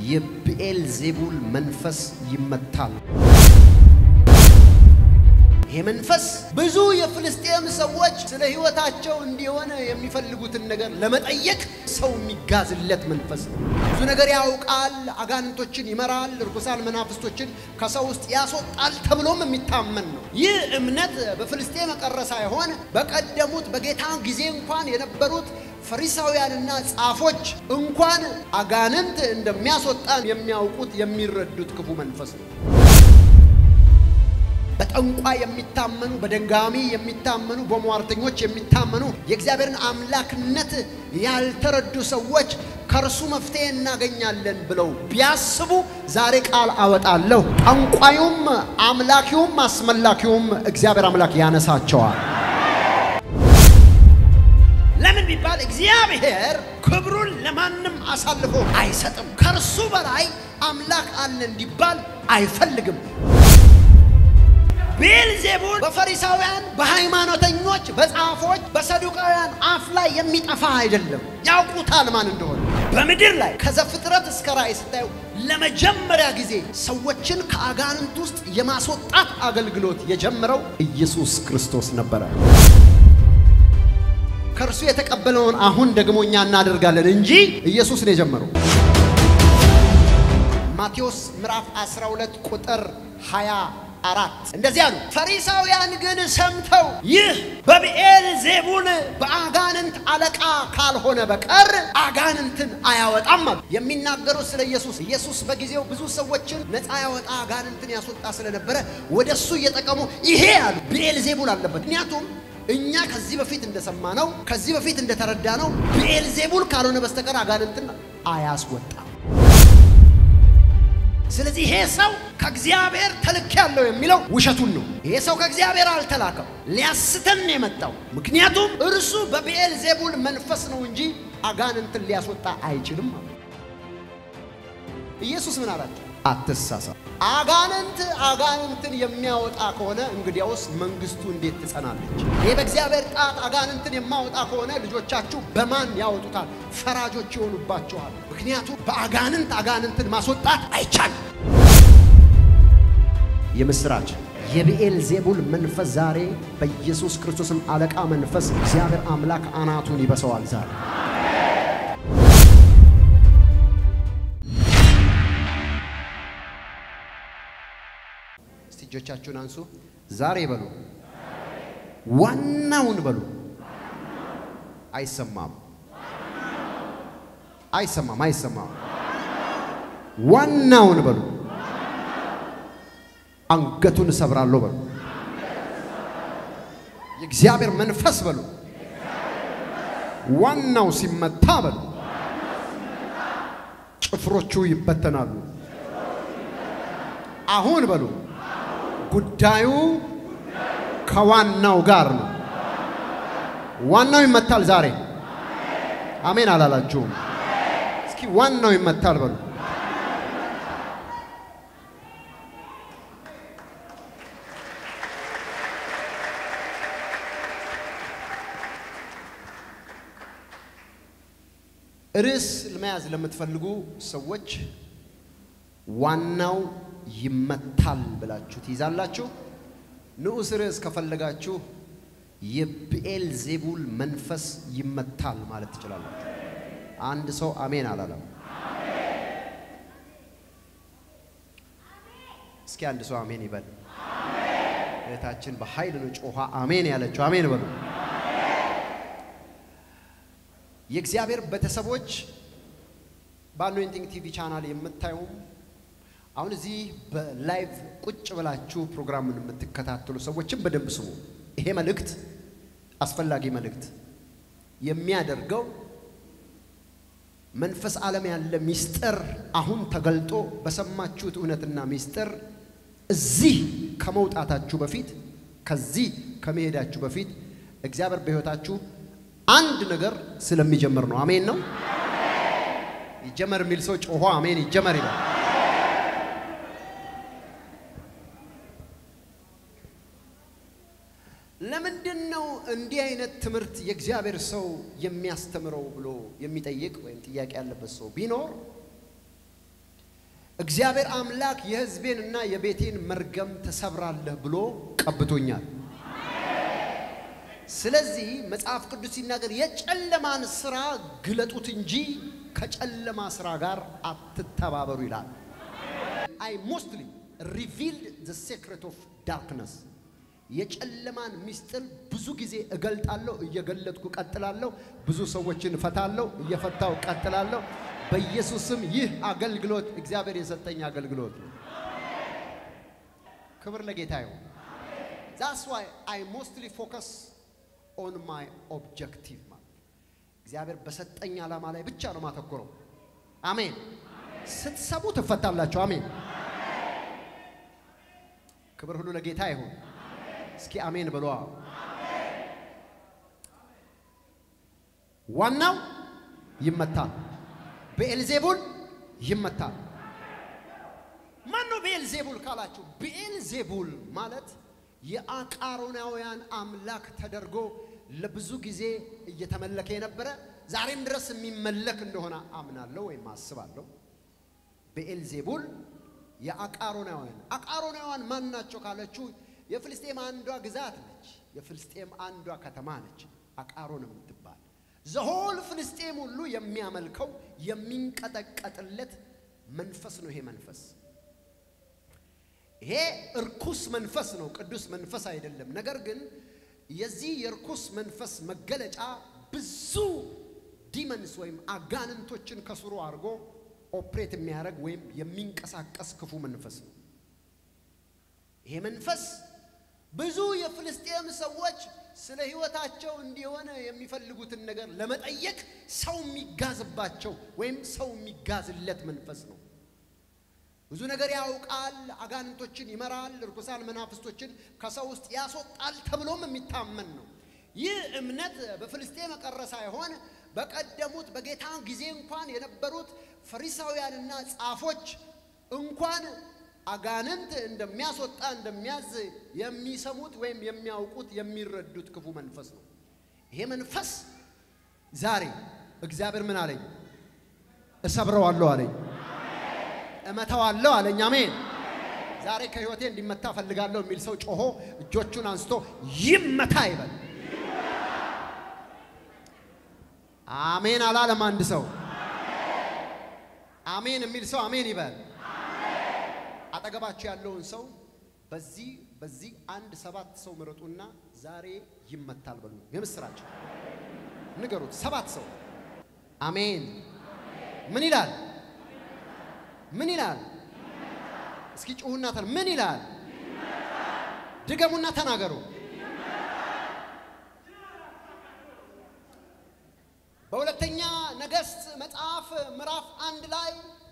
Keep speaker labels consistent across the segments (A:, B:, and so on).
A: የብኤል ዜቡል መንፈስ ይመታል። ይሄ መንፈስ ብዙ የፍልስጤም ሰዎች ስለ ሕይወታቸው እንዲሆነ የሚፈልጉትን ነገር ለመጠየቅ ሰው የሚጋዝለት መንፈስ ነው። ብዙ ነገር ያውቃል፣ አጋንንቶችን ይመራል፣ ርኩሳን መናፍስቶችን ከሰው ውስጥ ያስወጣል ተብሎም የሚታመን ነው። ይህ እምነት በፍልስጤም የቀረ ሳይሆን በቀደሙት በጌታ ጊዜ እንኳን የነበሩት ፈሪሳውያንና ጻፎች እንኳን አጋንንት እንደሚያስወጣን የሚያውቁት የሚረዱት ክፉ መንፈስ ነው። በጠንቋይ የሚታመኑ በደንጋሚ የሚታመኑ በሟርተኞች የሚታመኑ የእግዚአብሔርን አምላክነት ያልተረዱ ሰዎች ከእርሱ መፍትሄ እናገኛለን ብለው ቢያስቡ ዛሬ ቃል አወጣለሁ። ጠንቋዩም አምላኪውም አስመላኪውም እግዚአብሔር አምላክ ያነሳቸዋል። ለምን ቢባል እግዚአብሔር ክብሩን ለማንም አሳልፎ አይሰጥም። ከእርሱ በላይ አምላክ አለ እንዲባል አይፈልግም። ቤልዜቡል በፈሪሳውያን፣ በሃይማኖተኞች፣ በጻፎች፣ በሰዱቃውያን አፍ ላይ የሚጠፋ አይደለም። ያውቁታል ማን እንደሆነ። በምድር ላይ ከዘፍጥረት እስከ ራእይ ስታዩ ለመጀመሪያ ጊዜ ሰዎችን ከአጋንንት ውስጥ የማስወጣት አገልግሎት የጀመረው ኢየሱስ ክርስቶስ ነበረ። ከእርሱ የተቀበለውን አሁን ደግሞ እኛ እናደርጋለን እንጂ ኢየሱስ ነው የጀመረው። ማቴዎስ ምዕራፍ 12 ቁጥር 24 እንደዚህ አሉ። ፈሪሳውያን ግን ሰምተው ይህ በብኤል ዜቡል በአጋንንት አለቃ ካልሆነ በቀር አጋንንትን አያወጣም አሉ። የሚናገሩት ስለ ኢየሱስ ኢየሱስ በጊዜው ብዙ ሰዎችን ነፃ ያወጣ አጋንንትን ያስወጣ ስለነበረ ወደ እሱ እየጠቀሙ ይሄ አሉ ብኤል ዜቡል አለበት። ምክንያቱም እኛ ከዚህ በፊት እንደሰማነው ከዚህ በፊት እንደተረዳነው ብኤል ዜቡል ካልሆነ በስተቀር አጋንንትን አያስወጣም። ስለዚህ ይሄ ሰው ከእግዚአብሔር ተልክ ያለው የሚለው ውሸቱን ነው። ይሄ ሰው ከእግዚአብሔር አልተላከም፣ ሊያስተን ነው የመጣው። ምክንያቱም እርሱ በብኤል ዜቡል መንፈስ ነው እንጂ አጋንንትን ሊያስወጣ አይችልም። ኢየሱስ ምን አላቸው? አትሳሳ። አጋንንት አጋንንትን የሚያወጣ ከሆነ እንግዲያውስ መንግስቱ እንዴት ትጸናለች? ይህ በእግዚአብሔር ጣት አጋንንትን የማወጣ ከሆነ ልጆቻችሁ በማን ያወጡታል? ፈራጆች ይሆኑባችኋል። ምክንያቱም በአጋንንት አጋንንትን ማስወጣት አይቻልም። የምስራች የብኤል ዜቡል መንፈስ ዛሬ በኢየሱስ ክርስቶስም አለቃ መንፈስ እግዚአብሔር አምላክ አናቱን ይበሰዋል ዛሬ እጆቻችሁን አንሱ። ዛሬ በሉ፣ ዋናውን በሉ። አይሰማም፣ አይሰማም፣ አይሰማም። ዋናውን በሉ። አንገቱን እሰብራለሁ በሉ። የእግዚአብሔር መንፈስ በሉ። ዋናው ሲመታ በሉ፣ ጭፍሮቹ ይበተናሉ። አሁን በሉ ጉዳዩ ከዋናው ጋር ነው። ዋናው ይመታል ዛሬ። አሜን አላላችሁም? እስኪ ዋናው ይመታል በሉ። ርዕስ ለመያዝ ለምትፈልጉ ሰዎች ዋናው ይመታል ብላችሁ ትይዛላችሁ። ንዑስ ርዕስ ከፈለጋችሁ የብኤል ዜቡል መንፈስ ይመታል ማለት ትችላላችሁ። አንድ ሰው አሜን አላለም። እስኪ አንድ ሰው አሜን ይበል። እህታችን በኃይል ነው ጮኻ አሜን ያለችው። አሜን በሉ። የእግዚአብሔር ቤተሰቦች በአኖይንቲንግ ቲቪ ቻናል የምታዩም አሁን እዚህ በላይቭ ቁጭ ብላችሁ ፕሮግራምን የምትከታተሉ ሰዎችም በደንብ ስሙ። ይሄ መልእክት አስፈላጊ መልእክት የሚያደርገው መንፈስ ዓለም ያለ ሚስጥር አሁን ተገልጦ በሰማችሁት እውነትና ሚስጥር እዚህ ከመውጣታችሁ በፊት ከዚህ ከመሄዳችሁ በፊት እግዚአብሔር በሕይወታችሁ አንድ ነገር ስለሚጀምር ነው። አሜን ነው። ይጀመር የሚል ሰው ጮሆ አሜን ይጀመር ይላል። ለምንድን ነው እንዲህ አይነት ትምህርት የእግዚአብሔር ሰው የሚያስተምረው ብሎ የሚጠይቅ ወይም ጥያቄ ያለበት ሰው ቢኖር እግዚአብሔር አምላክ የሕዝቤንና የቤቴን መርገም ትሰብራለህ ብሎ ቀብቶኛል። ስለዚህ መጽሐፍ ቅዱስ ሲናገር የጨለማን ስራ ግለጡት እንጂ ከጨለማ ስራ ጋር አትተባበሩ ይላል። አይ ሞስትሊ ሪቪልድ ዘ ሴክሬት ኦፍ ዳርክነስ የጨለማን ምስጢር ብዙ ጊዜ እገልጣለሁ፣ እየገለጥኩ ቀጥላለሁ። ብዙ ሰዎችን እፈታለሁ፣ እየፈታው ቀጥላለሁ። በኢየሱስም ይህ አገልግሎት እግዚአብሔር የሰጠኝ አገልግሎት ነው። ክብር ለጌታ ይሁን። ዛስ ዋይ አይ ሞስትሊ ፎከስ ኦን ማይ ኦብጀክቲቭ ማለት እግዚአብሔር በሰጠኝ ዓላማ ላይ ብቻ ነው ማተኮረው። አሜን። ስትሰሙ ትፈታላችሁ። አሜን። ክብር ሁሉ ለጌታ ይሁን። እስኪ አሜን ብሏ። ዋናው ይመታል። ብኤልዜቡል ይመታል። ማን ነው ብኤልዜቡል ካላችሁ፣ ብኤልዜቡል ማለት የአቃሮናውያን አምላክ ተደርጎ ለብዙ ጊዜ እየተመለከ የነበረ ዛሬም ድረስ የሚመለክ እንደሆነ አምናለሁ ወይም አስባለሁ። ብኤልዜቡል የአቃሮናውያን አቃሮናውያን ማን ናቸው ካለችሁ የፍልስጤም አንዷ ግዛት ነች። የፍልስጤም አንዷ ከተማ ነች አቃሮን የምትባል ዘሆል ፍልስጤም ሁሉ የሚያመልከው የሚንቀጠቀጥለት መንፈስ ነው። ይሄ መንፈስ ይሄ እርኩስ መንፈስ ነው፣ ቅዱስ መንፈስ አይደለም። ነገር ግን የዚህ የእርኩስ መንፈስ መገለጫ ብዙ ዲመንስ ወይም አጋንንቶችን ከስሩ አድርጎ ኦፕሬት የሚያደርግ ወይም የሚንቀሳቀስ ክፉ መንፈስ ነው። ይሄ መንፈስ ብዙ የፍልስጤም ሰዎች ስለ ሕይወታቸው እንዲሆነ የሚፈልጉትን ነገር ለመጠየቅ ሰው የሚጋዝባቸው ወይም ሰው የሚጋዝለት መንፈስ ነው። ብዙ ነገር ያውቃል፣ አጋንንቶችን ይመራል፣ ርኩሳን መናፍስቶችን ከሰው ውስጥ ያስወጣል ተብሎም የሚታመን ነው። ይህ እምነት በፍልስጤም የቀረ ሳይሆን በቀደሙት በጌታ ጊዜ እንኳን የነበሩት ፈሪሳውያንና ጻፎች እንኳን አጋንንት እንደሚያስወጣ እንደሚያዝ የሚሰሙት ወይም የሚያውቁት የሚረዱት ክፉ መንፈስ ነው። ይሄ መንፈስ ዛሬ እግዚአብሔር ምን አለኝ? እሰብረዋለሁ አለኝ፣ እመታዋለሁ አለኝ። አሜን። ዛሬ ከህይወቴ እንዲመታ ፈልጋለሁ የሚል ሰው ጮሆ እጆቹን አንስቶ ይመታ ይበል። አሜን አላለም አንድ ሰው? አሜን የሚል ሰው አሜን ይበል። አጠገባችሁ ያለውን ሰው በዚህ በዚህ አንድ ሰባት ሰው ምረጡና ዛሬ ይመታል በሉ። የምስራቸው ንገሩት። ሰባት ሰው አሜን። ምን ይላል? ምን ይላል? እስኪ ጩሁና ተን ምን ይላል? ድገሙና ተናገሩ። በሁለተኛ ነገሥት መጽሐፍ ምዕራፍ አንድ ላይ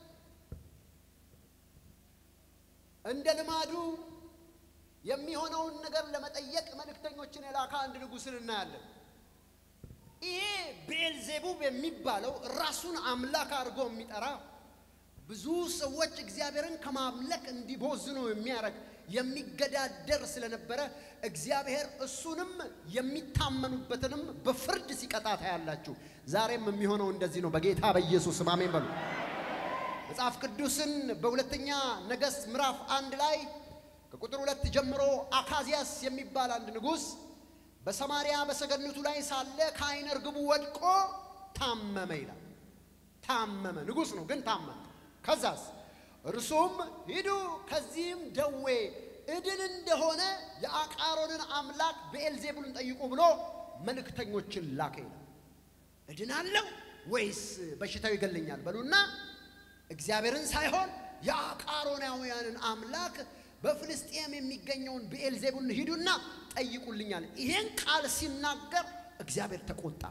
A: እንደ ልማዱ የሚሆነውን ነገር ለመጠየቅ መልእክተኞችን የላከ አንድ ንጉሥን እናያለን። ይሄ ቤልዜቡብ የሚባለው ራሱን አምላክ አድርጎ የሚጠራ ብዙ ሰዎች እግዚአብሔርን ከማምለክ እንዲቦዝኑ የሚያደርግ የሚገዳደር ስለነበረ እግዚአብሔር እሱንም የሚታመኑበትንም በፍርድ ሲቀጣ ታያላችሁ። ዛሬም የሚሆነው እንደዚህ ነው። በጌታ በኢየሱስ ስም አሜን በሉ። መጽሐፍ ቅዱስን በሁለተኛ ነገሥት ምዕራፍ አንድ ላይ ከቁጥር ሁለት ጀምሮ አካዚያስ የሚባል አንድ ንጉሥ በሰማርያ በሰገነቱ ላይ ሳለ ከዓይነ ርግቡ ወድቆ ታመመ ይላል። ታመመ፣ ንጉሥ ነው ግን ታመመ። ከዛስ እርሱም ሂዱ ከዚህም ደዌ እድን እንደሆነ የአቃሮንን አምላክ ብዔልዜቡልን ጠይቁ ብሎ መልእክተኞችን ላከ ይላል። እድናለሁ ወይስ በሽታው ይገለኛል በሉና እግዚአብሔርን ሳይሆን የአቃሮናውያንን አምላክ በፍልስጤም የሚገኘውን ብዔልዜቡልን ሂዱና ጠይቁልኛል። ይሄን ቃል ሲናገር እግዚአብሔር ተቆጣ።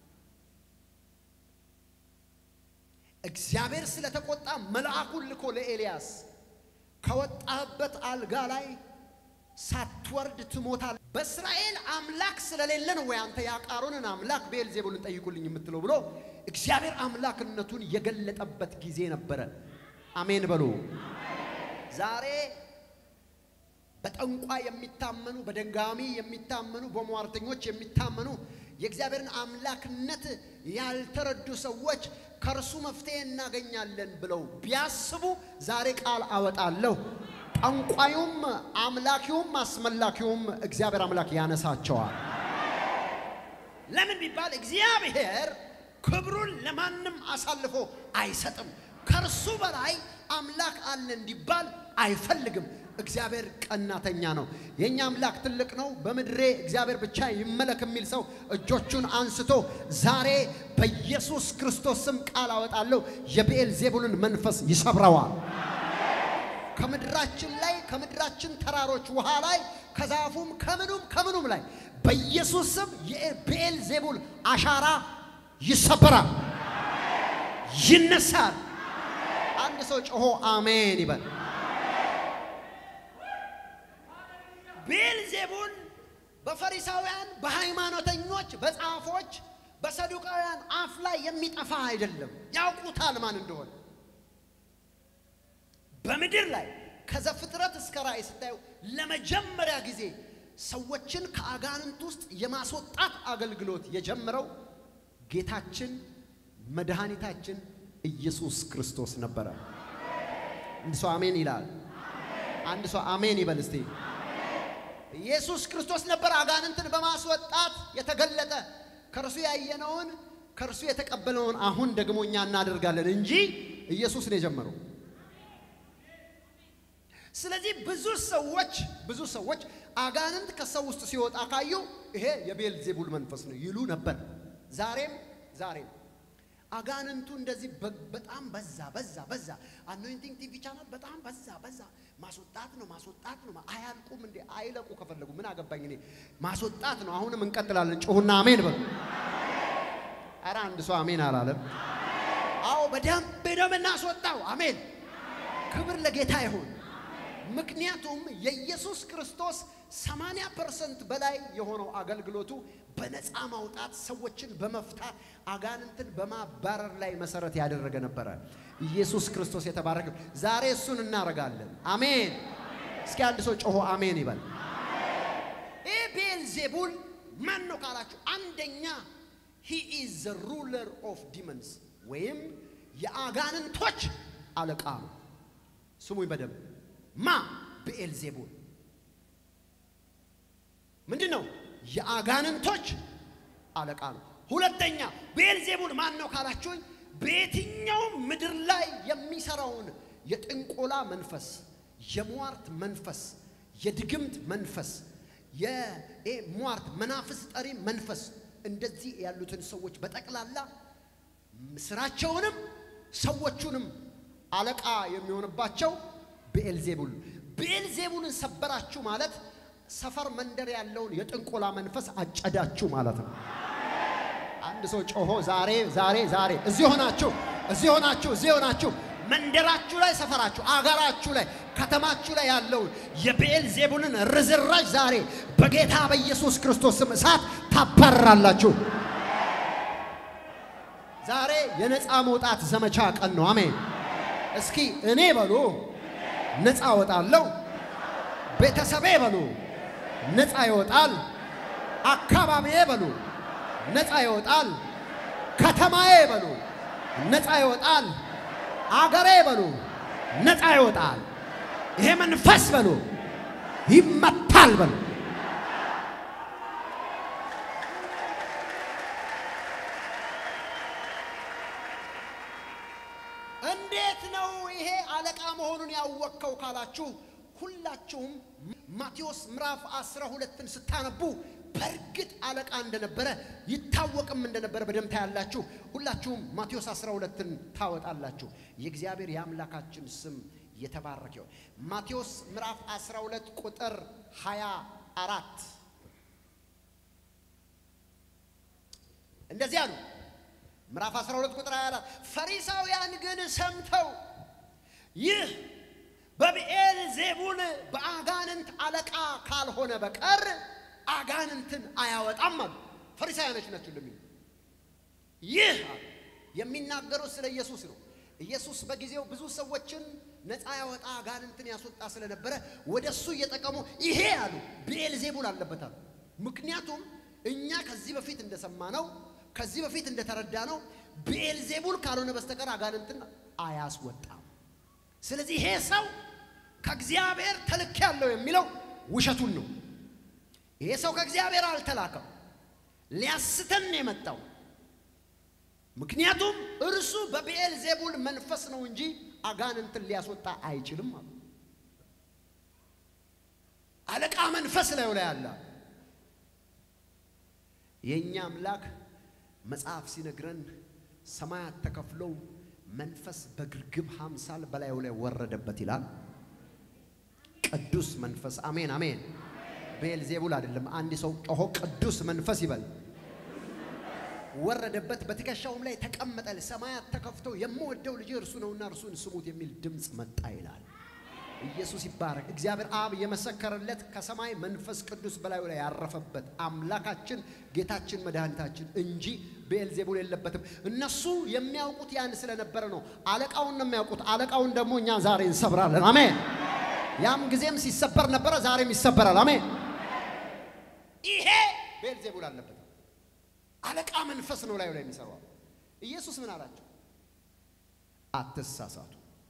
A: እግዚአብሔር ስለተቆጣ መልአኩን ልኮ ለኤልያስ ከወጣህበት አልጋ ላይ ሳትወርድ ትሞታል። በእስራኤል አምላክ ስለሌለ ነው ወይ አንተ የአቃሮንን አምላክ ብዔልዜቡልን ጠይቁልኝ የምትለው ብሎ እግዚአብሔር አምላክነቱን የገለጠበት ጊዜ ነበረ። አሜን በሉ። ዛሬ በጠንቋ የሚታመኑ በደንጋሚ የሚታመኑ በሟርተኞች የሚታመኑ የእግዚአብሔርን አምላክነት ያልተረዱ ሰዎች ከእርሱ መፍትሄ እናገኛለን ብለው ቢያስቡ ዛሬ ቃል አወጣለሁ። ጠንቋዩም አምላኪውም አስመላኪውም እግዚአብሔር አምላክ ያነሳቸዋል። ለምን ቢባል እግዚአብሔር ክብሩን ለማንም አሳልፎ አይሰጥም። ከእርሱ በላይ አምላክ አለ እንዲባል አይፈልግም። እግዚአብሔር ቀናተኛ ነው። የእኛ አምላክ ትልቅ ነው። በምድሬ እግዚአብሔር ብቻ ይመለክ የሚል ሰው እጆቹን አንስቶ ዛሬ በኢየሱስ ክርስቶስ ስም ቃል አወጣለሁ። የብኤል ዜቡልን መንፈስ ይሰብረዋል። ከምድራችን ላይ ከምድራችን ተራሮች ውሃ ላይ ከዛፉም ከምኑም ከምኑም ላይ በኢየሱስ ስም የብኤል ዜቡል አሻራ ይሰበራል፣ ይነሳል። አንድ ሰው ጮሆ አሜን ይበል። ቤልዜቡል በፈሪሳውያን፣ በሃይማኖተኞች፣ በጻፎች፣ በሰዱቃውያን አፍ ላይ የሚጠፋ አይደለም። ያውቁታል ማን እንደሆነ። በምድር ላይ ከዘፍጥረት እስከ ራእይ ስታዩ ለመጀመሪያ ጊዜ ሰዎችን ከአጋንንት ውስጥ የማስወጣት አገልግሎት የጀመረው ጌታችን መድኃኒታችን ኢየሱስ ክርስቶስ ነበረ። አንድ ሰው አሜን ይላል። አንድ ሰው አሜን ይበል እስቲ። ኢየሱስ ክርስቶስ ነበር አጋንንትን በማስወጣት የተገለጠ። ከእርሱ ያየነውን ከእርሱ የተቀበለውን አሁን ደግሞ እኛ እናደርጋለን እንጂ ኢየሱስ ነው የጀመረው። ስለዚህ ብዙ ሰዎች ብዙ ሰዎች አጋንንት ከሰው ውስጥ ሲወጣ ካዩ ይሄ የቤልዜቡል መንፈስ ነው ይሉ ነበር። ዛሬም ዛሬም አጋንንቱ እንደዚህ በጣም በዛ በዛ በዛ። አኖይንቲንግ ቲቪ ቻናል በጣም በዛ በዛ። ማስወጣት ነው ማስወጣት ነው። አያልቁም እንዴ? አይለቁ ከፈለጉ ምን አገባኝ እኔ። ማስወጣት ነው። አሁንም እንቀጥላለን። ጮሁና አሜን በሉ። ኧረ አንድ ሰው አሜን አላለም። አዎ በደንብ ነው የምናስወጣው። አሜን። ክብር ለጌታ ይሁን። ምክንያቱም የኢየሱስ ክርስቶስ 80 ፐርሰንት በላይ የሆነው አገልግሎቱ በነፃ ማውጣት ሰዎችን በመፍታት አጋንንትን በማባረር ላይ መሰረት ያደረገ ነበረ። ኢየሱስ ክርስቶስ የተባረከ። ዛሬ እሱን እናደርጋለን። አሜን። እስኪ አንድ ሰው ጮሆ አሜን ይበል። ይህ ቤልዜቡል ማን ነው ካላችሁ፣ አንደኛ ሂ ኢዝ ዘ ሩለር ኦፍ ዲመንስ ወይም የአጋንንቶች አለቃ ነው። ስሙኝ በደንብ ማ ብኤልዜቡል ምንድን ነው? የአጋንንቶች አለቃ ነው። ሁለተኛ ብኤልዜቡል ማን ነው ካላችሁኝ፣ በየትኛውም ምድር ላይ የሚሰራውን የጥንቆላ መንፈስ፣ የሟርት መንፈስ፣ የድግምት መንፈስ፣ የሟርት መናፍስ ጠሪ መንፈስ እንደዚህ ያሉትን ሰዎች በጠቅላላ ስራቸውንም ሰዎቹንም አለቃ የሚሆንባቸው ብኤልዜቡል ብኤልዜቡልን ሰበራችሁ ማለት ሰፈር መንደር ያለውን የጥንቆላ መንፈስ አጨዳችሁ ማለት ነው። አንድ ሰው ጮሆ ዛሬ ዛሬ ዛሬ እዚህ ሆናችሁ እዚህ ሆናችሁ እዚህ ሆናችሁ መንደራችሁ ላይ ሰፈራችሁ፣ አገራችሁ ላይ ከተማችሁ ላይ ያለውን የብኤልዜቡልን ርዝራዥ ዛሬ በጌታ በኢየሱስ ክርስቶስ ስም እሳት ታባርራላችሁ። ዛሬ የነፃ መውጣት ዘመቻ ቀን ነው። አሜን። እስኪ እኔ በሉ ነፃ እወጣለሁ። ቤተሰቤ በሉ ነፃ ይወጣል። አካባቢዬ በሉ ነፃ ይወጣል። ከተማዬ በሉ ነፃ ይወጣል። አገሬ በሉ ነፃ ይወጣል። ይሄ መንፈስ በሉ ይመታል በሉ እንዴት ነው ይሄ አለቃ መሆኑን ያወቅከው ካላችሁ ሁላችሁም ማቴዎስ ምዕራፍ አስራ ሁለትን ስታነቡ በእርግጥ አለቃ እንደነበረ ይታወቅም እንደነበረ በደንብ ታያላችሁ። ሁላችሁም ማቴዎስ አስራ ሁለትን ታወጣላችሁ። የእግዚአብሔር የአምላካችን ስም የተባረከ ይሁን። ማቴዎስ ምዕራፍ 12 ቁጥር 24 እንደዚህ አሉ። ምዕራፍ 12 ቁጥር 24 ፈሪሳውያን ግን ሰምተው ይህ በብኤል ዜቡል በአጋንንት አለቃ ካልሆነ በቀር አጋንንትን አያወጣም አሉ። ፈሪሳውያኖች ናቸው እንደሚሉ ይህ የሚናገሩት ስለ ኢየሱስ ነው። ኢየሱስ በጊዜው ብዙ ሰዎችን ነፃ ያወጣ አጋንንትን ያስወጣ ስለነበረ ወደ እሱ እየጠቀሙ ይሄ አሉ ብኤል ዜቡል አለበት አሉ። ምክንያቱም እኛ ከዚህ በፊት እንደሰማነው ከዚህ በፊት እንደተረዳነው ብኤልዜቡል ካልሆነ በስተቀር አጋንንትን አያስወጣም። ስለዚህ ይሄ ሰው ከእግዚአብሔር ተልክ ያለው የሚለው ውሸቱን ነው። ይሄ ሰው ከእግዚአብሔር አልተላከም፣ ሊያስተን ነው የመጣው። ምክንያቱም እርሱ በብኤል ዜቡል መንፈስ ነው እንጂ አጋንንትን ሊያስወጣ አይችልም አሉ። አለቃ መንፈስ ላዩ ላይ አለ። የእኛ አምላክ መጽሐፍ ሲነግረን ሰማያት ተከፍለው መንፈስ በግርግብ አምሳል በላዩ ላይ ወረደበት ይላል። ቅዱስ መንፈስ አሜን አሜን። ቤልዜቡል አይደለም። አንድ ሰው ጮሆ ቅዱስ መንፈስ ይበል። ወረደበት፣ በትከሻውም ላይ ተቀመጠ። ሰማያት ተከፍተው የምወደው ልጅ እርሱ ነውና እርሱን ስሙት የሚል ድምፅ መጣ ይላል። ኢየሱስ ይባረክ። እግዚአብሔር አብ የመሰከረለት ከሰማይ መንፈስ ቅዱስ በላዩ ላይ ያረፈበት አምላካችን ጌታችን መድኃኒታችን እንጂ ቤልዜቡል የለበትም። እነሱ የሚያውቁት ያን ስለነበረ ነው። አለቃውን ነው የሚያውቁት። አለቃውን ደግሞ እኛ ዛሬ እንሰብራለን። አሜን። ያም ጊዜም ሲሰበር ነበረ፣ ዛሬም ይሰበራል። አሜን። ይሄ ቤልዜቡል አለበት። አለቃ መንፈስ ነው ላዩ ላይ የሚሰራው። ኢየሱስ ምን አላቸው? አትሳሳቱ።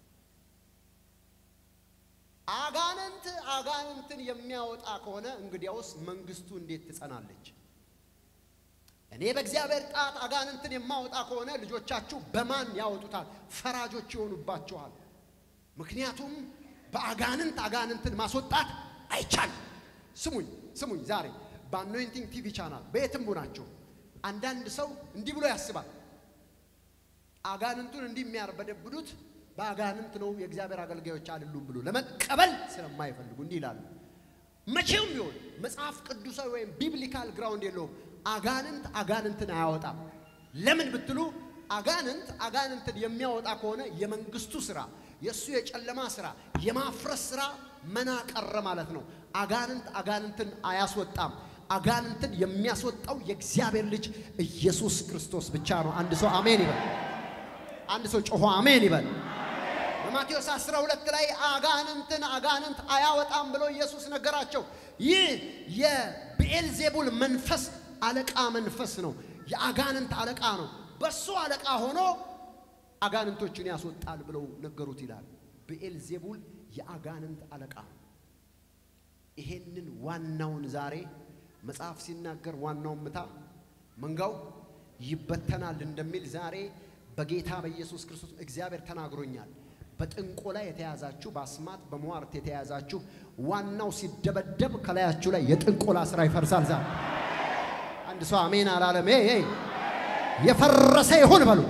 A: አጋንንት አጋንንትን የሚያወጣ ከሆነ እንግዲያውስ መንግስቱ እንዴት ትጸናለች? እኔ በእግዚአብሔር ጣት አጋንንትን የማወጣ ከሆነ ልጆቻችሁ በማን ያወጡታል? ፈራጆች ይሆኑባችኋል። ምክንያቱም በአጋንንት አጋንንትን ማስወጣት አይቻልም። ስሙኝ ስሙኝ፣ ዛሬ በአኖይንቲንግ ቲቪ ቻናል በየትም ናቸው አንዳንድ ሰው እንዲህ ብሎ ያስባል። አጋንንቱን እንዲህ የሚያርበደብዱት በአጋንንት ነው የእግዚአብሔር አገልጋዮች አይደሉም ብሎ ለመቀበል ስለማይፈልጉ እንዲህ ይላሉ። መቼም ቢሆን መጽሐፍ ቅዱሳዊ ወይም ቢብሊካል ግራውንድ የለውም። አጋንንት አጋንንትን አያወጣም። ለምን ብትሉ አጋንንት አጋንንትን የሚያወጣ ከሆነ የመንግስቱ ስራ፣ የእሱ የጨለማ ስራ፣ የማፍረስ ስራ መና ቀረ ማለት ነው። አጋንንት አጋንንትን አያስወጣም። አጋንንትን የሚያስወጣው የእግዚአብሔር ልጅ ኢየሱስ ክርስቶስ ብቻ ነው። አንድ ሰው አሜን ይበል። አንድ ሰው ጮሆ አሜን ይበል። በማቴዎስ 12 ላይ አጋንንትን አጋንንት አያወጣም ብሎ ኢየሱስ ነገራቸው። ይህ የብኤልዜቡል መንፈስ አለቃ መንፈስ ነው። የአጋንንት አለቃ ነው። በሱ አለቃ ሆኖ አጋንንቶችን ያስወጣል ብለው ነገሩት ይላል። ብኤልዜቡል የአጋንንት አለቃ ነው። ይሄንን ዋናውን ዛሬ መጽሐፍ ሲናገር ዋናውን ምታ መንጋው ይበተናል እንደሚል ዛሬ በጌታ በኢየሱስ ክርስቶስ እግዚአብሔር ተናግሮኛል። በጥንቆላ የተያዛችሁ፣ በአስማት በሟርት የተያዛችሁ ዋናው ሲደበደብ ከላያችሁ ላይ የጥንቆላ ስራ ይፈርሳል። ዛሬ አንድ ሰው አሜን አላለም? ይ የፈረሰ ይሁን በሉ።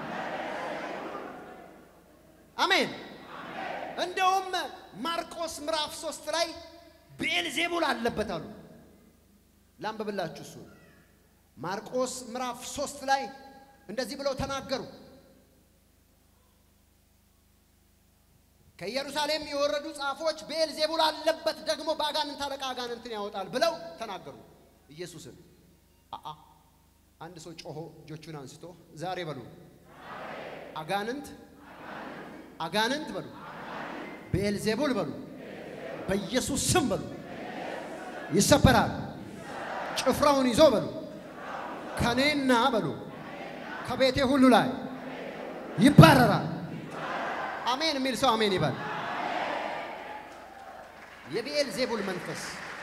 A: አሜን። እንደውም ማርቆስ ምዕራፍ ሶስት ላይ ብኤልዜቡል አለበት አሉ። ላንብብላችሁ እሱ ማርቆስ ምዕራፍ ሶስት ላይ እንደዚህ ብለው ተናገሩ። ከኢየሩሳሌም የወረዱ ጻፎች ብኤልዜቡል አለበት ደግሞ በአጋንንት አለቃ አጋንንትን ያወጣል ብለው ተናገሩ ኢየሱስን። አአ አንድ ሰው ጮሆ እጆቹን አንስቶ ዛሬ በሉ አጋንንት አጋንንት በሉ ብኤልዜቡል በሉ በኢየሱስ ስም በሉ ይሰበራል። ጭፍራውን ይዞ በሉ ከኔና በሉ ከቤቴ ሁሉ ላይ ይባረራል። አሜን የሚል ሰው አሜን ይበል። የብኤል ዜቡል መንፈስ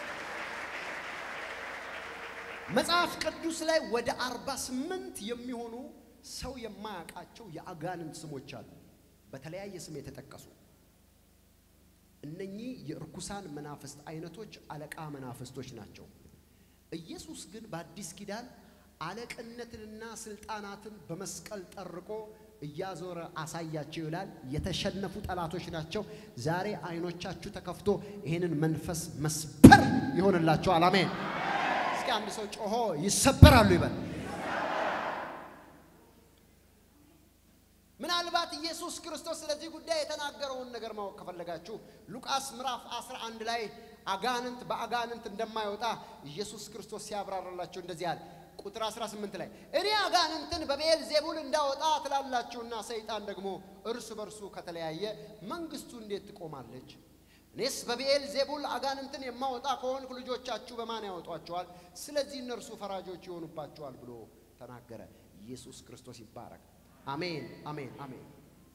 A: መጽሐፍ ቅዱስ ላይ ወደ አርባ ስምንት የሚሆኑ ሰው የማያውቃቸው የአጋንንት ስሞች አሉ፣ በተለያየ ስም የተጠቀሱ። እነኚህ የእርኩሳን መናፍስት አይነቶች አለቃ መናፍስቶች ናቸው። ኢየሱስ ግን በአዲስ ኪዳን አለቅነትንና ስልጣናትን በመስቀል ጠርቆ እያዞረ አሳያቸው ይላል። የተሸነፉ ጠላቶች ናቸው። ዛሬ አይኖቻችሁ ተከፍቶ ይህንን መንፈስ መስበር ይሆንላቸዋል። አሜን። እስኪ አንድ ሰው ጮሆ ይሰበራሉ ይበል። ምናልባት ኢየሱስ ክርስቶስ ስለዚህ ጉዳይ የተናገረውን ነገር ማወቅ ከፈለጋችሁ ሉቃስ ምዕራፍ 11 ላይ አጋንንት በአጋንንት እንደማይወጣ ኢየሱስ ክርስቶስ ሲያብራራላቸው እንደዚህ አለ። ቁጥር 18 ላይ እኔ አጋንንትን በብኤል ዜቡል እንዳወጣ ትላላችሁና ሰይጣን ደግሞ እርስ በርሱ ከተለያየ መንግስቱ እንዴት ትቆማለች? እኔስ በብኤል ዜቡል አጋንንትን የማወጣ ከሆንኩ ልጆቻችሁ በማን ያወጧቸዋል? ስለዚህ እነርሱ ፈራጆች ይሆኑባቸዋል ብሎ ተናገረ። ኢየሱስ ክርስቶስ ይባረክ። አሜን፣ አሜን፣ አሜን።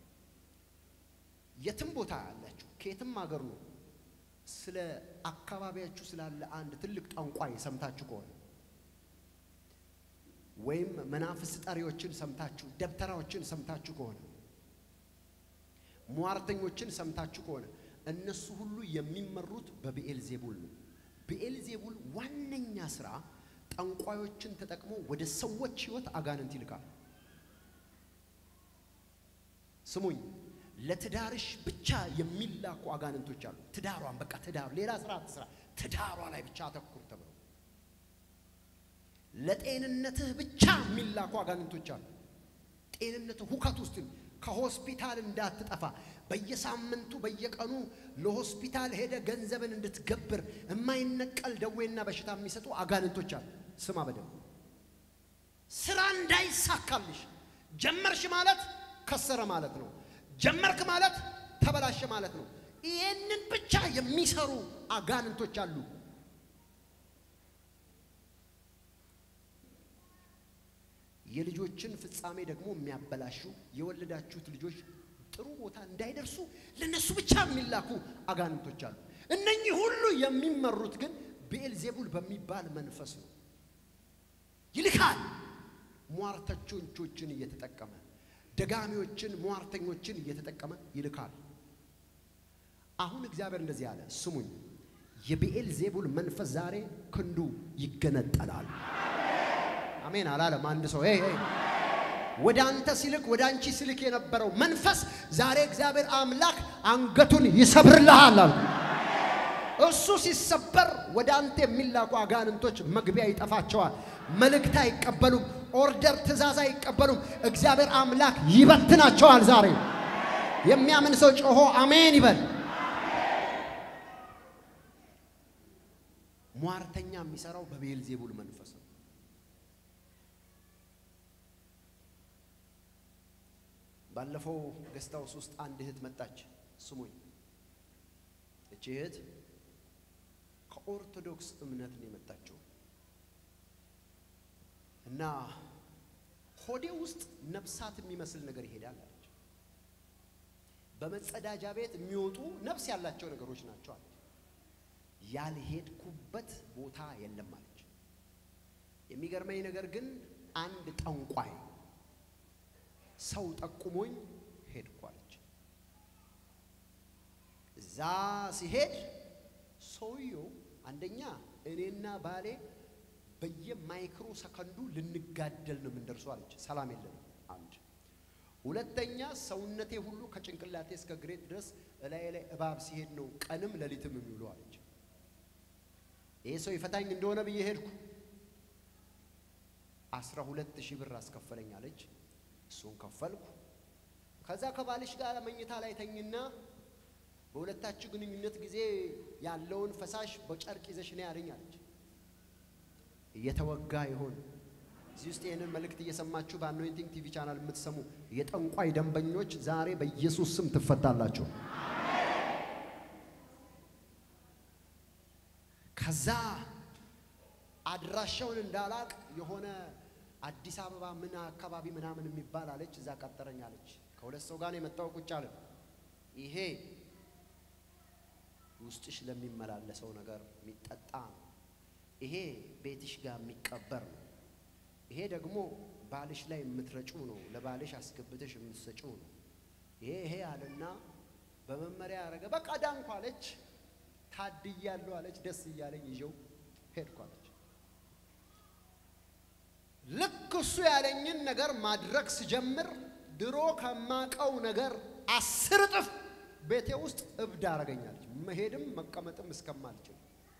A: የትም ቦታ ያላችሁ ከየትም ሀገር ነው ስለ አካባቢያችሁ ስላለ አንድ ትልቅ ጠንቋይ ሰምታችሁ ከሆነ ወይም መናፍስት ጠሪዎችን ሰምታችሁ ደብተራዎችን ሰምታችሁ ከሆነ ሟርተኞችን ሰምታችሁ ከሆነ እነሱ ሁሉ የሚመሩት በብኤል ዜቡል ነው። ብኤል ዜቡል ዋነኛ ስራ ጠንቋዮችን ተጠቅሞ ወደ ሰዎች ህይወት አጋንንት ይልካል። ስሙኝ፣ ለትዳርሽ ብቻ የሚላኩ አጋንንቶች አሉ። ትዳሯን በቃ ትዳሩ ሌላ ስራ አትስራ፣ ትዳሯ ላይ ብቻ አተኩር ተብሎ ለጤንነትህ ብቻ የሚላኩ አጋንንቶች አሉ። ጤንነትህ ሁከት ውስጥ ከሆስፒታል እንዳትጠፋ በየሳምንቱ በየቀኑ ለሆስፒታል ሄደ ገንዘብን እንድትገብር የማይነቀል ደዌና በሽታ የሚሰጡ አጋንንቶች አሉ። ስማ በደንብ ስራ እንዳይሳካልሽ ጀመርሽ ማለት ከሰረ ማለት ነው። ጀመርክ ማለት ተበላሸ ማለት ነው። ይህንን ብቻ የሚሰሩ አጋንንቶች አሉ። የልጆችን ፍጻሜ ደግሞ የሚያበላሹ የወለዳችሁት ልጆች ጥሩ ቦታ እንዳይደርሱ ለነሱ ብቻ የሚላኩ አጋንንቶች አሉ። እነኚህ ሁሉ የሚመሩት ግን ብኤልዜቡል በሚባል መንፈስ ነው። ይልካል። ሟርተኞችን እየተጠቀመ ደጋሚዎችን፣ ሟርተኞችን እየተጠቀመ ይልካል። አሁን እግዚአብሔር እንደዚህ አለ፣ ስሙኝ፣ የብኤልዜቡል መንፈስ ዛሬ ክንዱ ይገነጠላል። አሜን አላለም አንድ ሰው ሄይ ሄይ ወደ አንተ ሲልክ ወደ አንቺ ሲልክ የነበረው መንፈስ ዛሬ እግዚአብሔር አምላክ አንገቱን ይሰብርልሃል አሉ። እሱ ሲሰበር ወደ አንተ የሚላኩ አጋንንቶች መግቢያ ይጠፋቸዋል። መልእክት አይቀበሉም። ኦርደር ትእዛዝ አይቀበሉም። እግዚአብሔር አምላክ ይበትናቸዋል። ዛሬ የሚያምን ሰው ጮሆ አሜን ይበል። ሟርተኛ የሚሰራው በቤልዜቡል መንፈስ ነው። ባለፈው ገስት ሃውስ ውስጥ አንድ እህት መጣች። ስሙኝ፣ እቺ እህት ከኦርቶዶክስ እምነት ነው የመጣችው እና ሆዴ ውስጥ ነፍሳት የሚመስል ነገር ይሄዳል አለች። በመጸዳጃ ቤት የሚወጡ ነፍስ ያላቸው ነገሮች ናቸው አለች። ያልሄድኩበት ቦታ የለም አለች። የሚገርመኝ ነገር ግን አንድ ጠንቋይ ሰው ጠቁሞኝ ሄድኩ አለች። እዛ ሲሄድ ሰውየው አንደኛ እኔና ባሌ በየማይክሮ ሰከንዱ ልንጋደል ነው የምንደርሰው አለች። ሰላም የለንም። አንድ ሁለተኛ ሰውነቴ ሁሉ ከጭንቅላቴ እስከ ግሬት ድረስ እላዬ ላይ እባብ ሲሄድ ነው ቀንም ሌሊትም የሚውለው አለች። ይሄ ሰው ይፈታኝ እንደሆነ ብዬ ሄድኩ። አስራ ሁለት ሺህ ብር አስከፈለኝ አለች። እሱን ከፈልኩ። ከዛ ከባልሽ ጋር መኝታ ላይ ተኝና በሁለታችሁ ግንኙነት ጊዜ ያለውን ፈሳሽ በጨርቅ ይዘሽ ነው ያለኝ አለች። እየተወጋ ይሆን እዚህ ውስጥ ይህንን መልእክት እየሰማችሁ በአኖይንቲንግ ቲቪ ቻናል የምትሰሙ የጠንቋይ ደንበኞች ዛሬ በኢየሱስ ስም ትፈታላችሁ። ከዛ አድራሻውን እንዳላቅ የሆነ አዲስ አበባ ምን አካባቢ ምናምን የሚባል አለች። እዛ ቀጠረኝ አለች። ከሁለት ሰው ጋር ነው የመጣው። ቁጭ አለ። ይሄ ውስጥሽ ለሚመላለሰው ነገር የሚጠጣ ነው። ይሄ ቤትሽ ጋር የሚቀበር ነው። ይሄ ደግሞ ባልሽ ላይ የምትረጩ ነው። ለባልሽ አስገብተሽ የምትሰጪው ነው። ይሄ ይሄ አለና በመመሪያ ያደረገ በቃ ዳንኩ አለች። ታድያለሁ አለች። ደስ እያለኝ ይዤው ሄድኩ አለች። ልክ እሱ ያለኝን ነገር ማድረግ ስጀምር ድሮ ከማቀው ነገር አስር እጥፍ ቤቴ ውስጥ እብድ አረገኛለች። መሄድም መቀመጥም እስከማልችል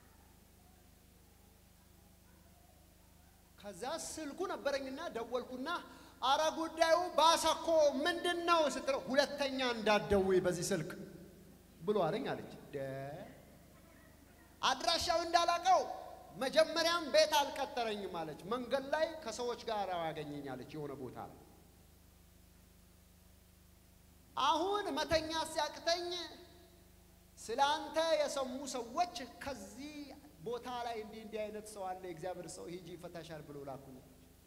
A: ከዛ ስልኩ ነበረኝና ደወልኩና አረ ጉዳዩ ባሰኮ ምንድን ነው ስትለው ሁለተኛ እንዳትደውይ በዚህ ስልክ ብሎ አለኝ አለች። አድራሻው እንዳላቀው መጀመሪያም ቤት አልቀጠረኝም አለች። መንገድ ላይ ከሰዎች ጋር ያገኘኛለች የሆነ ቦታ ላይ። አሁን መተኛ ሲያቅተኝ ስለ አንተ የሰሙ ሰዎች ከዚህ ቦታ ላይ እንዲህ እንዲህ አይነት ሰው አለ፣ የእግዚአብሔር ሰው ሂጂ ይፈታሻል ብሎ ላኩኝ።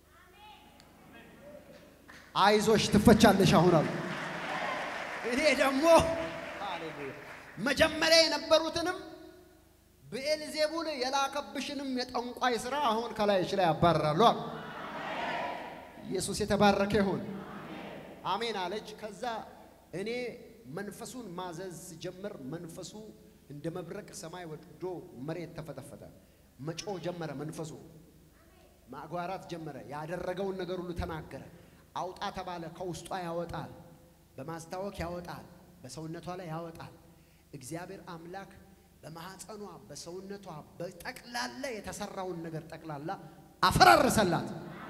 A: አይዞሽ ትፈቻለሽ አሁን አሉ። እኔ ደግሞ ሃሌሉያ መጀመሪያ የነበሩትንም ብኤልዜቡል የላከብሽንም የጠንቋይ ሥራ አሁን ከላይሽ ላይ ያባርራሉ አሉ። ኢየሱስ የተባረከ ይሁን። አሜን አለች። ከዛ እኔ መንፈሱን ማዘዝ ሲጀምር መንፈሱ እንደ መብረቅ ሰማይ ወርዶ መሬት ተፈተፈተ። መጮ ጀመረ። መንፈሱ ማጓራት ጀመረ። ያደረገውን ነገር ሁሉ ተናገረ። አውጣ ተባለ። ከውስጧ ያወጣል፣ በማስታወክ ያወጣል፣ በሰውነቷ ላይ ያወጣል። እግዚአብሔር አምላክ በማኅፀኗ በሰውነቷ በጠቅላላ የተሰራውን ነገር ጠቅላላ አፈራረሰላት።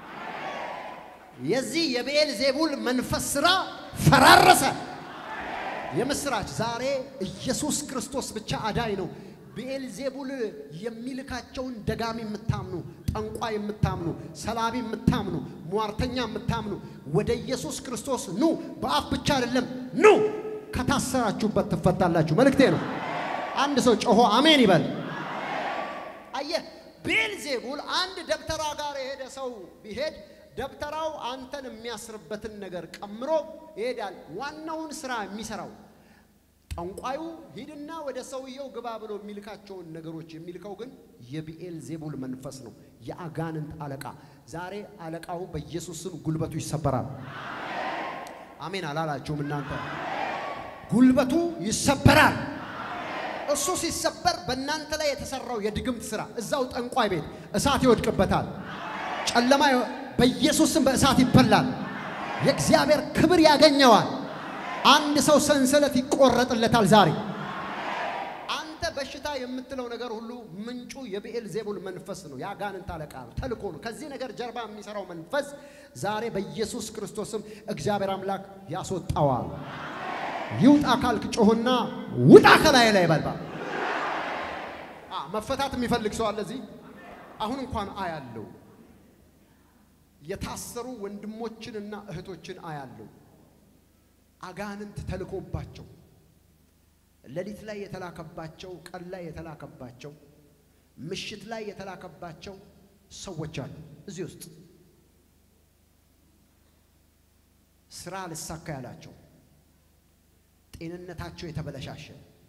A: የዚህ የብኤል ዜቡል መንፈስ ሥራ ፈራረሰ። የምስራች ዛሬ ኢየሱስ ክርስቶስ ብቻ አዳኝ ነው። ብኤል ዜቡል የሚልካቸውን ደጋሚ የምታምኑ፣ ጠንቋይ የምታምኑ፣ ሰላቢ የምታምኑ፣ ሟርተኛ የምታምኑ ወደ ኢየሱስ ክርስቶስ ኑ። በአፍ ብቻ አይደለም ኑ፣ ከታሰራችሁበት ትፈታላችሁ። መልእክቴ ነው። አንድ ሰው ጮሆ አሜን ይበል። አየህ ብኤል ዜቡል አንድ ደብተራ ጋር የሄደ ሰው ቢሄድ ደብተራው አንተን የሚያስርበትን ነገር ቀምሮ ይሄዳል። ዋናውን ስራ የሚሰራው ጠንቋዩ ሂድና ወደ ሰውየው ግባ ብሎ የሚልካቸውን ነገሮች የሚልከው ግን የብኤል ዜቡል መንፈስ ነው፣ የአጋንንት አለቃ። ዛሬ አለቃው በኢየሱስ ስም ጉልበቱ ይሰበራል። አሜን አላላችሁም እናንተ? ጉልበቱ ይሰበራል። እሱ ሲሰበር በእናንተ ላይ የተሰራው የድግምት ስራ እዛው ጠንቋይ ቤት እሳት ይወድቅበታል። ጨለማ በኢየሱስ ስም በእሳት ይበላል። የእግዚአብሔር ክብር ያገኘዋል። አንድ ሰው ሰንሰለት ይቆረጥለታል ዛሬ። አንተ በሽታ የምትለው ነገር ሁሉ ምንጩ የብኤል ዜቡል መንፈስ ነው። የአጋንንት አለቃ ነው፣ ተልኮ ነው። ከዚህ ነገር ጀርባ የሚሰራው መንፈስ ዛሬ በኢየሱስ ክርስቶስም እግዚአብሔር አምላክ ያስወጣዋል። ይውጣ ካልክ ጮህና ውጣ ከላይ ላይ በልባ መፈታት የሚፈልግ ሰው አለ እዚህ አሁን እንኳን አያለው የታሰሩ ወንድሞችንና እህቶችን አያለው። አጋንንት ተልኮባቸው ሌሊት ላይ የተላከባቸው፣ ቀን ላይ የተላከባቸው፣ ምሽት ላይ የተላከባቸው ሰዎች አሉ እዚህ ውስጥ ስራ ልሳካ ያላቸው፣ ጤንነታቸው የተበለሻሸ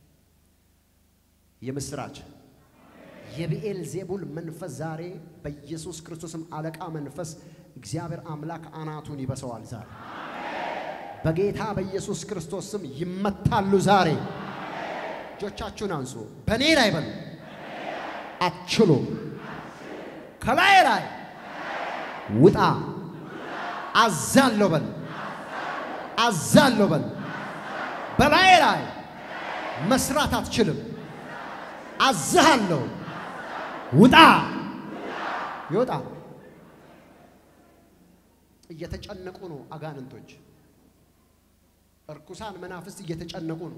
A: የምስራች የብኤል ዜቡል መንፈስ ዛሬ በኢየሱስ ክርስቶስም አለቃ መንፈስ እግዚአብሔር አምላክ አናቱን ይበሰዋል። ዛሬ በጌታ በኢየሱስ ክርስቶስ ስም ይመታሉ። ዛሬ እጆቻችሁን አንሱ። በእኔ ላይ በሉ አትችሉ። ከላይ ላይ ውጣ አዛለሁ በል አዛለሁ በል በላይ ላይ መስራት አትችልም። አዝሃለሁ ውጣ ይወጣ። እየተጨነቁ ነው አጋንንቶች፣ እርኩሳን መናፍስት እየተጨነቁ ነው።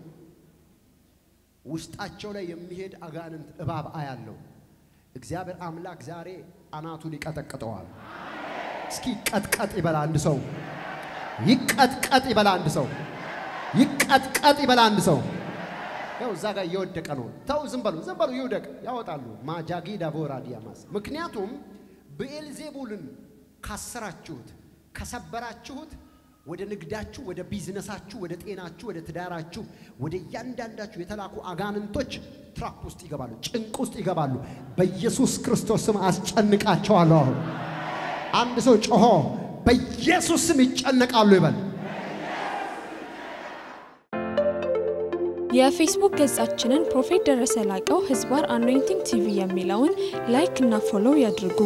A: ውስጣቸው ላይ የሚሄድ አጋንንት እባብ አያለው። እግዚአብሔር አምላክ ዛሬ አናቱን ይቀጠቅጠዋል። እስኪ ቀጥቀጥ ይበላ አንድ ሰው፣ ይቀጥቀጥ ይበላ አንድ ሰው፣ ይቀጥቀጥ ይበላ አንድ ሰው። ያው እዛ ጋር እየወደቀ ነው። ተው ዝም በሉ ዝም በሉ ይውደቅ፣ ያወጣሉ። ማጃጊ ዳቦራ ዲያማስ ምክንያቱም ብኤልዜቡልን ካሰራችሁት ከሰበራችሁት ወደ ንግዳችሁ፣ ወደ ቢዝነሳችሁ፣ ወደ ጤናችሁ፣ ወደ ትዳራችሁ፣ ወደ እያንዳንዳችሁ የተላኩ አጋንንቶች ትራፕ ውስጥ ይገባሉ፣ ጭንቅ ውስጥ ይገባሉ። በኢየሱስ ክርስቶስ ስም አስጨንቃቸዋለሁ። አሁን አንድ ሰው ጮሆ በኢየሱስ ስም ይጨነቃሉ ይበል።
B: የፌስቡክ ገጻችንን ፕሮፌት ደረሰ ላቀው ህዝባር አኖይንቲንግ ቲቪ የሚለውን ላይክ እና ፎሎው ያድርጉ።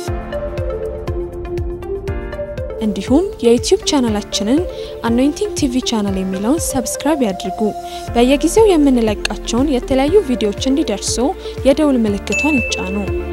B: እንዲሁም የዩቲዩብ ቻናላችንን አኖይንቲንግ ቲቪ ቻናል የሚለውን ሰብስክራይብ ያድርጉ። በየጊዜው የምንለቃቸውን የተለያዩ ቪዲዮዎች እንዲደርሱ የደውል ምልክቷን ይጫኑ።